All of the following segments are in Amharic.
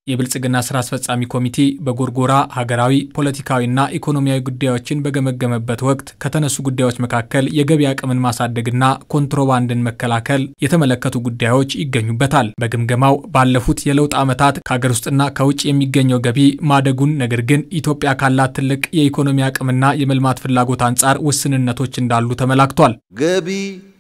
የብልጽግና ስራ አስፈጻሚ ኮሚቴ በጎርጎራ ሀገራዊ ፖለቲካዊና ኢኮኖሚያዊ ጉዳዮችን በገመገመበት ወቅት ከተነሱ ጉዳዮች መካከል የገቢ አቅምን ማሳደግና ኮንትሮባንድን መከላከል የተመለከቱ ጉዳዮች ይገኙበታል። በግምገማው ባለፉት የለውጥ ዓመታት ከሀገር ውስጥና ከውጭ የሚገኘው ገቢ ማደጉን፣ ነገር ግን ኢትዮጵያ ካላት ትልቅ የኢኮኖሚ አቅምና የመልማት ፍላጎት አንጻር ውስንነቶች እንዳሉ ተመላክቷል። ገቢ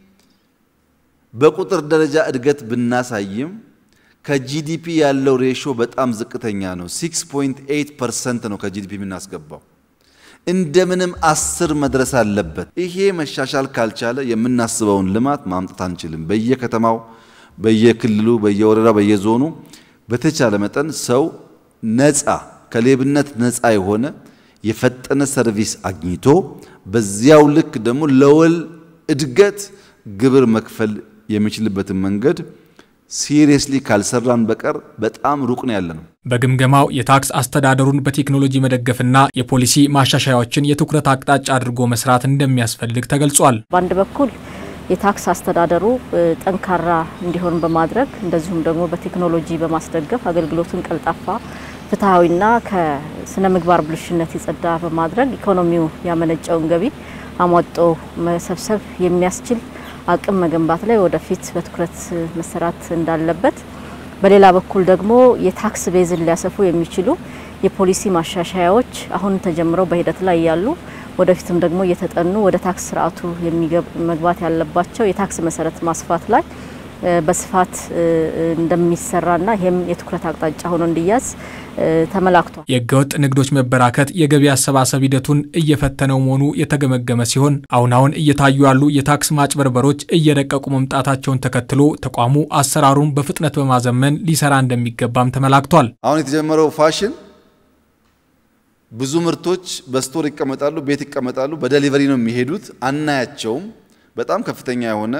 በቁጥር ደረጃ እድገት ብናሳይም ከጂዲፒ ያለው ሬሾ በጣም ዝቅተኛ ነው። 6.8 ፐርሰንት ነው ከጂዲፒ የምናስገባው። እንደምንም አስር መድረስ አለበት። ይሄ መሻሻል ካልቻለ የምናስበውን ልማት ማምጣት አንችልም። በየከተማው፣ በየክልሉ፣ በየወረዳው፣ በየዞኑ በተቻለ መጠን ሰው ነፃ ከሌብነት ነፃ የሆነ የፈጠነ ሰርቪስ አግኝቶ በዚያው ልክ ደግሞ ለወል እድገት ግብር መክፈል የሚችልበትን መንገድ ሲሪየስሊ ካልሰራን በቀር በጣም ሩቅ ነው ያለ ነው። በግምገማው የታክስ አስተዳደሩን በቴክኖሎጂ መደገፍና የፖሊሲ ማሻሻያዎችን የትኩረት አቅጣጫ አድርጎ መስራት እንደሚያስፈልግ ተገልጿል። በአንድ በኩል የታክስ አስተዳደሩ ጠንካራ እንዲሆን በማድረግ እንደዚሁም ደግሞ በቴክኖሎጂ በማስደገፍ አገልግሎቱን ቀልጣፋ፣ ፍትሐዊና ከስነ ምግባር ብልሽነት የጸዳ በማድረግ ኢኮኖሚው ያመነጨውን ገቢ አሟጦ መሰብሰብ የሚያስችል አቅም መገንባት ላይ ወደፊት በትኩረት መሰራት እንዳለበት፣ በሌላ በኩል ደግሞ የታክስ ቤዝን ሊያሰፉ የሚችሉ የፖሊሲ ማሻሻያዎች አሁን ተጀምረው በሂደት ላይ ያሉ ወደፊትም ደግሞ እየተጠኑ ወደ ታክስ ስርዓቱ መግባት ያለባቸው የታክስ መሰረት ማስፋት ላይ በስፋት እንደሚሰራና ይህም የትኩረት አቅጣጫ ሆኖ እንዲያዝ ተመላክቷል። የህገወጥ ንግዶች መበራከት የገቢ አሰባሰብ ሂደቱን እየፈተነው መሆኑ የተገመገመ ሲሆን አሁን አሁን እየታዩ ያሉ የታክስ ማጭበርበሮች እየረቀቁ መምጣታቸውን ተከትሎ ተቋሙ አሰራሩን በፍጥነት በማዘመን ሊሰራ እንደሚገባም ተመላክቷል። አሁን የተጀመረው ፋሽን ብዙ ምርቶች በስቶር ይቀመጣሉ፣ ቤት ይቀመጣሉ፣ በደሊቨሪ ነው የሚሄዱት፣ አናያቸውም። በጣም ከፍተኛ የሆነ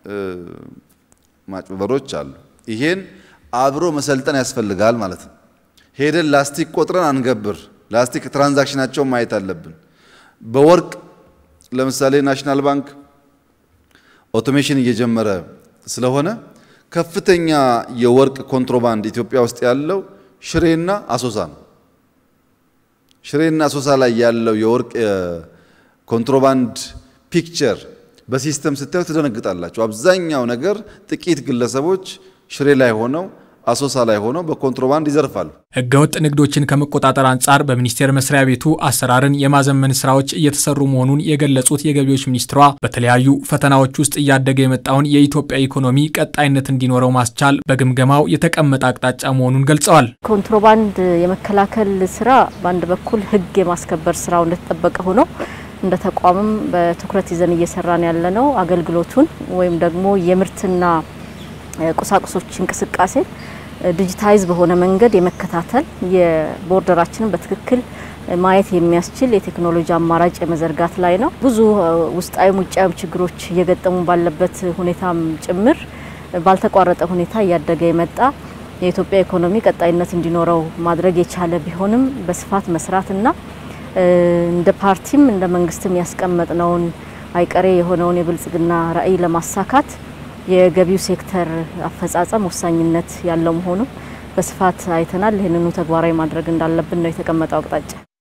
ማጭበርበሮች አሉ። ይሄን አብሮ መሰልጠን ያስፈልጋል ማለት ነው። ሄደን ላስቲክ ቆጥረን አንገብር። ላስቲክ ትራንዛክሽናቸውን ማየት አለብን። በወርቅ ለምሳሌ ናሽናል ባንክ ኦቶሜሽን እየጀመረ ስለሆነ ከፍተኛ የወርቅ ኮንትሮባንድ ኢትዮጵያ ውስጥ ያለው ሽሬና አሶሳ ነው። ሽሬና አሶሳ ላይ ያለው የወርቅ ኮንትሮባንድ ፒክቸር በሲስተም ስታዩ ትደነግጣላችሁ። አብዛኛው ነገር ጥቂት ግለሰቦች ሽሬ ላይ ሆነው አሶሳ ላይ ሆነው በኮንትሮባንድ ይዘርፋሉ። ህገወጥ ንግዶችን ከመቆጣጠር አንጻር በሚኒስቴር መስሪያ ቤቱ አሰራርን የማዘመን ስራዎች እየተሰሩ መሆኑን የገለጹት የገቢዎች ሚኒስትሯ በተለያዩ ፈተናዎች ውስጥ እያደገ የመጣውን የኢትዮጵያ ኢኮኖሚ ቀጣይነት እንዲኖረው ማስቻል በግምገማው የተቀመጠ አቅጣጫ መሆኑን ገልጸዋል። ኮንትሮባንድ የመከላከል ስራ በአንድ በኩል ህግ የማስከበር ስራው እንደተጠበቀ ሆኖ እንደ ተቋምም በትኩረት ይዘን እየሰራን ያለነው አገልግሎቱን ወይም ደግሞ የምርትና ቁሳቁሶች እንቅስቃሴ ዲጂታይዝ በሆነ መንገድ የመከታተል የቦርደራችንን በትክክል ማየት የሚያስችል የቴክኖሎጂ አማራጭ የመዘርጋት ላይ ነው። ብዙ ውስጣዊም ውጫዊም ችግሮች እየገጠሙ ባለበት ሁኔታም ጭምር ባልተቋረጠ ሁኔታ እያደገ የመጣ የኢትዮጵያ ኢኮኖሚ ቀጣይነት እንዲኖረው ማድረግ የቻለ ቢሆንም በስፋት መስራትና እንደ ፓርቲም እንደ መንግስትም ያስቀመጥነውን አይቀሬ የሆነውን የብልጽግና ራዕይ ለማሳካት የገቢው ሴክተር አፈጻጸም ወሳኝነት ያለው መሆኑ በስፋት አይተናል። ይህንኑ ተግባራዊ ማድረግ እንዳለብን ነው የተቀመጠው አቅጣጫ።